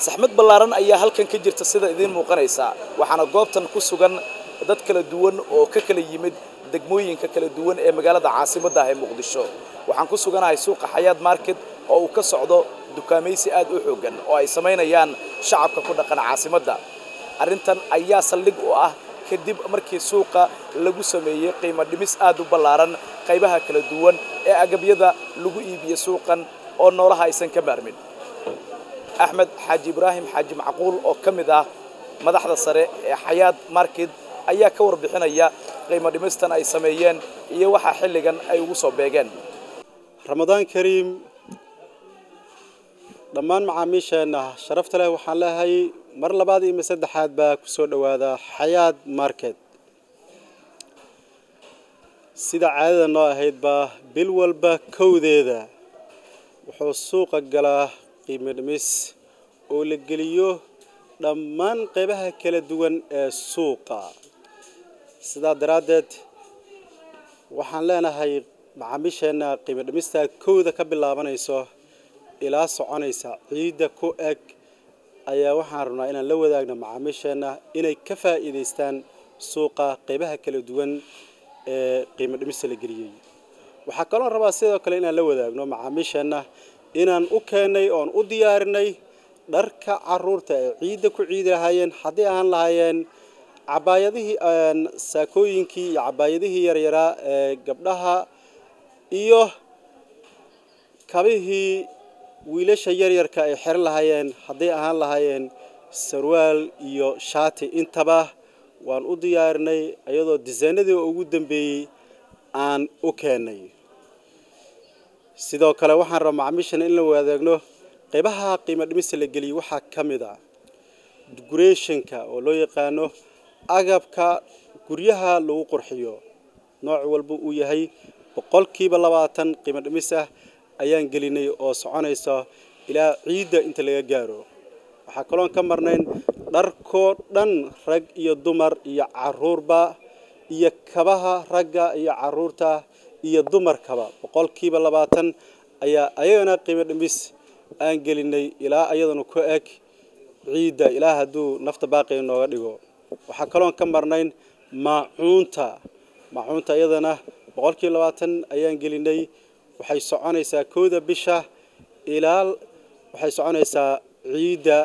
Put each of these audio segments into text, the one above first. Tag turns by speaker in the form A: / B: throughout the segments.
A: saxmad ballaaran ayaa halkan ka jirta sida idiin muuqanaysa waxaana goobtan ku sugan dad kala duwan oo ka kala yimid degmooyinka kala duwan ee magaalada caasimadda ah ee muqdisho waxaan ku suganahay suuqa xayaad market oo uu ka socdo dukaamaysi aad u xooggan oo ay samaynayaan shacabka ku dhaqan caasimadda arrintan ayaa saldhig u ah kadib markii suuqa lagu sameeyey qiimo dhimis aad u ballaaran qaybaha kala duwan ee agabyada lagu iibiye suuqan oo noolaha aysan ka maarmin axmed xaaji ibraahim xaaji macquul oo ka mid ah madaxda sare ee xayaad market ayaa ka warbixinaya qiimo dhimistan ay sameeyeen iyo waxaa xilligan ay ugu soo beegeen
B: ramadaan kariim dhammaan macaamiisheenna sharafta leh waxaan leehay mar labaad iyo saddexaad baa ku soo dhowaada xayaad market sida caadada noo ahaydba bil walba kowdeeda wuxuu suuqa galaa qiimo dhimis oo la geliyo dhammaan qaybaha kala duwan ee suuqa sidaa daraaddeed waxaan leenahay macaamiisheenna qiimo dhimista kowda ka bilaabanayso ilaa soconaysa ciidda ku eg ayaa waxaan rabnaa inaan la wadaagno macaamiisheenna inay ka faa'iidaystaan suuqa qaybaha kala duwan ee qiimo dhimista la geliyey waxaa kaloo rabaa sidoo kale inaan la wadaagno macaamiisheenna inaan u keennay oon u diyaarinay dharka caruurta ee ciidda ku ciidi lahaayeen haddii ahaan lahaayeen cabaayadihii saakooyinkii iyo cabaayadihii yaryaraa ee gabdhaha iyo kabihii wiilasha yaryarka ay xeran lahaayeen hadday ahaan lahaayeen sarwaal iyo shaati intaba waan u diyaarinay iyadoo disaynadii ugu dambeeyey aan u keennay sidoo kale waxaan rabaa macaamiishana in la wadaagno qaybaha qiimo dhimista la geliyey waxaa ka mid ah decorationka oo loo yaqaano agabka guryaha lagu qurxiyo nooc walba uu yahay boqolkiiba labaatan qiimo dhimis ah ayaan gelinay oo soconaysa ilaa ciidda inta laga gaaro waxaa kaloon ka marnayn dharkoo dhan rag iyo dumar iyo caruurba iyo kabaha ragga iyo caruurta iyo dumarkaba boqolkiiba labaatan ayaa ayagana qiimo dhimis aan gelinay ilaa ayadana ku eg ciidda ilaa hadduu nafta baaqiga nooga dhigo waxaa kaloon ka marnayn maacuunta maacuunta iyadana boqolkiiba labaatan ayaan gelinay waxay soconaysaa kooda bisha ilaa waxay soconaysaa ciidda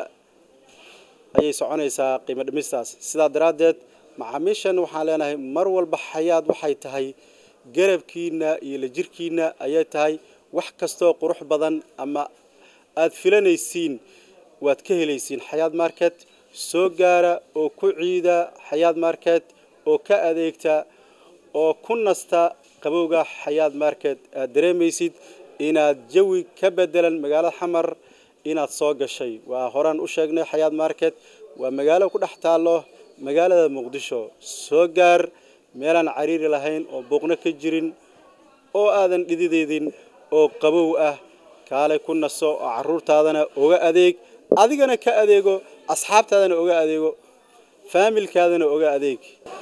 B: ayay soconaysaa qiimo dhimistaas sidaa daraaddeed macaamiishan waxaan leenahay mar walba xayaad waxay tahay garabkiina iyo la jirkiina ayay tahay wax kastoo qurux badan ama aada filanaysiin waad ka helaysiin xayaad market soo gaara oo ku ciida xayaad market oo ka adeegta oo ku nasta qabowga xayaad market aad dareemaysid inaad jawi ka bedelan magaalada xamar inaad soo gashay waa horaan u sheegnay xayaad market waa magaalo ku dhex taallo magaalada muqdisho soo gaar meelaan cariiri lahayn oo buuqno ka jirin oo aadan dhidideydin oo qabow ah kaalay ku naso oo caruurtaadana oga adeeg adigana ka adeego asxaabtaadana oga adeego faamilkaadana oga adeeg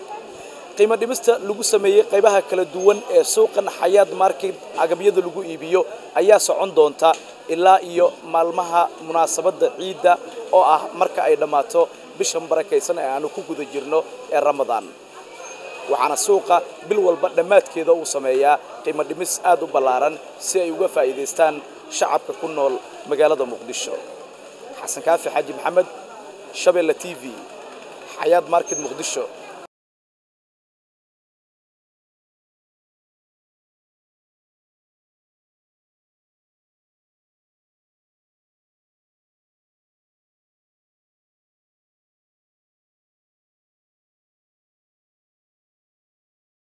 A: qiimo dhimista lagu sameeyey qaybaha kala duwan ee suuqan xayaad market agabyada lagu iibiyo ayaa socon doonta ilaa iyo maalmaha munaasabadda ciidda oo ah marka ay dhammaato bishan barakaysan ee aanu ku guda jirno ee ramadaan waxaana suuqa bil walba dhammaadkeeda uu sameeyaa qiimo dhimis aad u ballaaran si ay uga faa'iidaystaan shacabka ku nool magaalada muqdisho xasan kaafi xaaji maxamed shabeelle t v xayaad market muqdisho